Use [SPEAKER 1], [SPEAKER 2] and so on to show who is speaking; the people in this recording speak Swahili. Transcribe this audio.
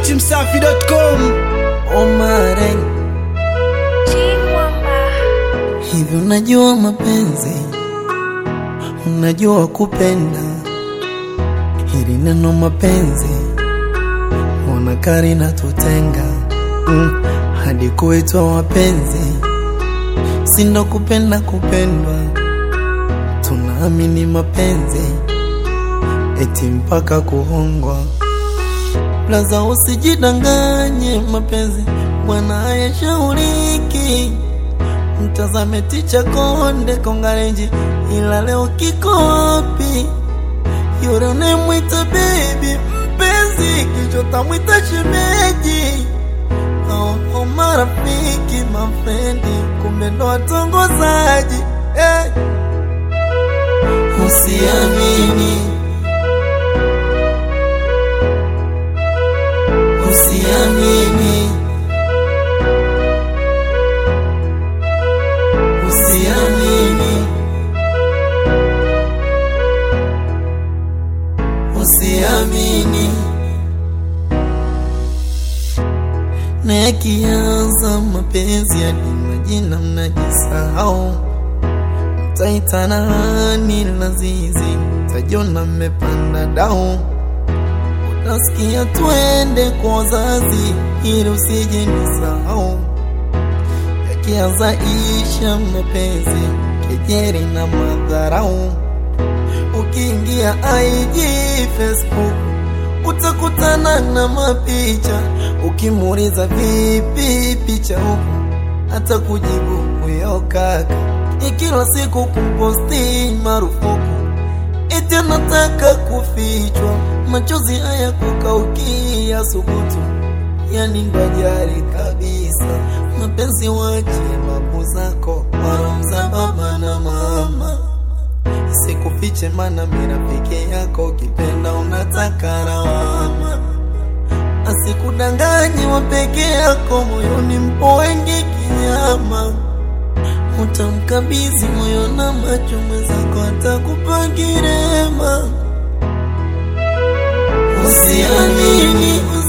[SPEAKER 1] datimsafi.com
[SPEAKER 2] Omaren, hivi unajua mapenzi, unajua kupenda. Hili neno mapenzi, mbona kari na tutenga mm, hadi kuitwa wapenzi, sindo kupenda kupendwa, tunaamini mapenzi eti mpaka kuhongwa. Blaza, usijidanganye, mapenzi bwana hayashauriki. Mtazame Ticha Konde Kongarenji, ila leo kiko wapi? Yule unayemwita baby mpenzi, kicho tamwita shemeji. Oh, oh, marafiki mafrendi, kumbe ndo watongozaji eh. Usiamini, usiamini, usiamini, usiamini. Na yakianza mapenzi hadi majina mnajisahau, mtaitana hani lazizi, mtajona mmepanda dau Nasikia twende kwa wazazi ili usije nisahau. Yakianza isha mapenzi, kejeri na madharau. Ukiingia IG Facebook utakutana na mapicha. Ukimuuliza vipi picha huku, hata kujibu huyo kaka. Ni kila siku kumposti marufuku eti anataka kufichwa, machozi haya kukaukia subutu, yani ndo ajali kabisa. Mapenzi wache babu zako, waromza baba na mama, sikufiche mana mira peke yako, ukipenda unataka lawama, asikudanganye wa peke yako, moyoni mpo wengi kinyama utamkabidhi moyo na macho mwenzako atakupa kirema. Usiamini,